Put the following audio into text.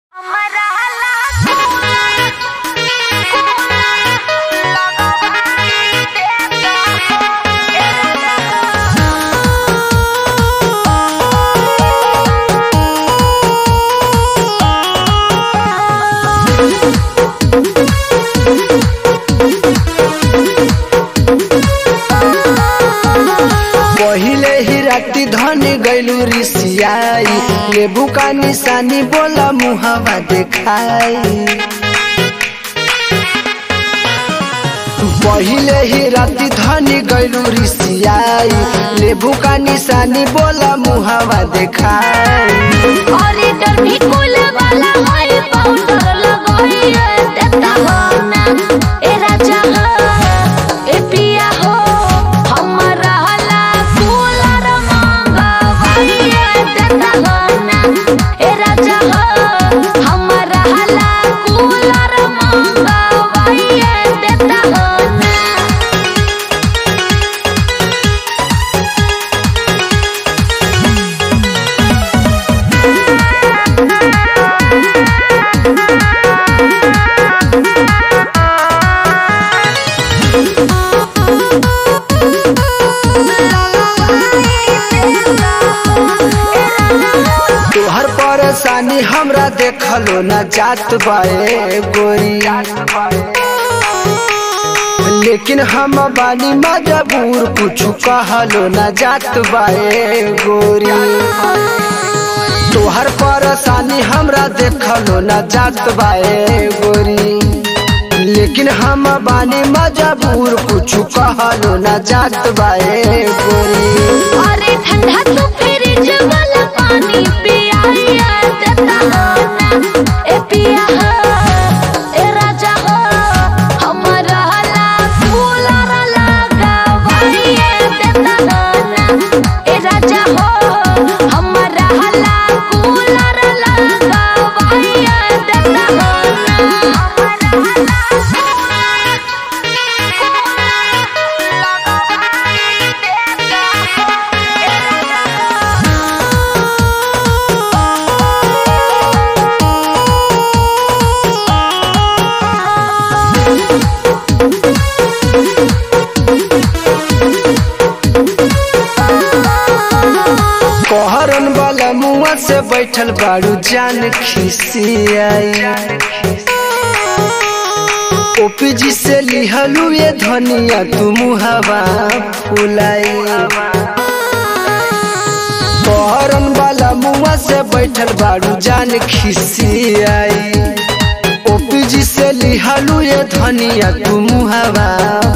राती धन गैलू रिसियाई लेबू का निशानी बोला मुहवा देखाई पहिले ही राती धनी गैलू रिसियाई लेबू का निशानी बोला मुहवा देखाई कॉरिडोर भी कुल वाला होई पाउडर लगोई देता हो ना ए राजा हो ए पिया हो हमरा हला कूलर मंगवाई देता हो ना ए राजा हो हमरा हला कूलर मंगवाई देता हो ना तोहर परेशानी हमरा देखलो न जात बाए गोरी लेकिन हम बानी मजबूर कुछ कहलो न जात बाए गोरी तोहर परेशानी हमरा देखलो न जात बाए गोरी लेकिन हम बानी मजबूर कुछ कहलो न जात बाए गोरी अरे ठंडा तू फ्रिज वाला पानी पियाइया देता हो ना ए पिया हो ए राजा हो हमरा ला कूलर लगावाइए देता हो ना ए राजा हो हमरा ला कूलर लगावाइए देता हो ना हमरा ला कहरन वाला मुआ से बैठल बाड़ू जान खिसियाई ओपी जी से लिहलू ये धनिया तू मुहवा फुलाई कहरन वाला मुआ से बैठल बाड़ू जान खिसियाई ओपी जी से लिहलू ये धनिया तू मुहवा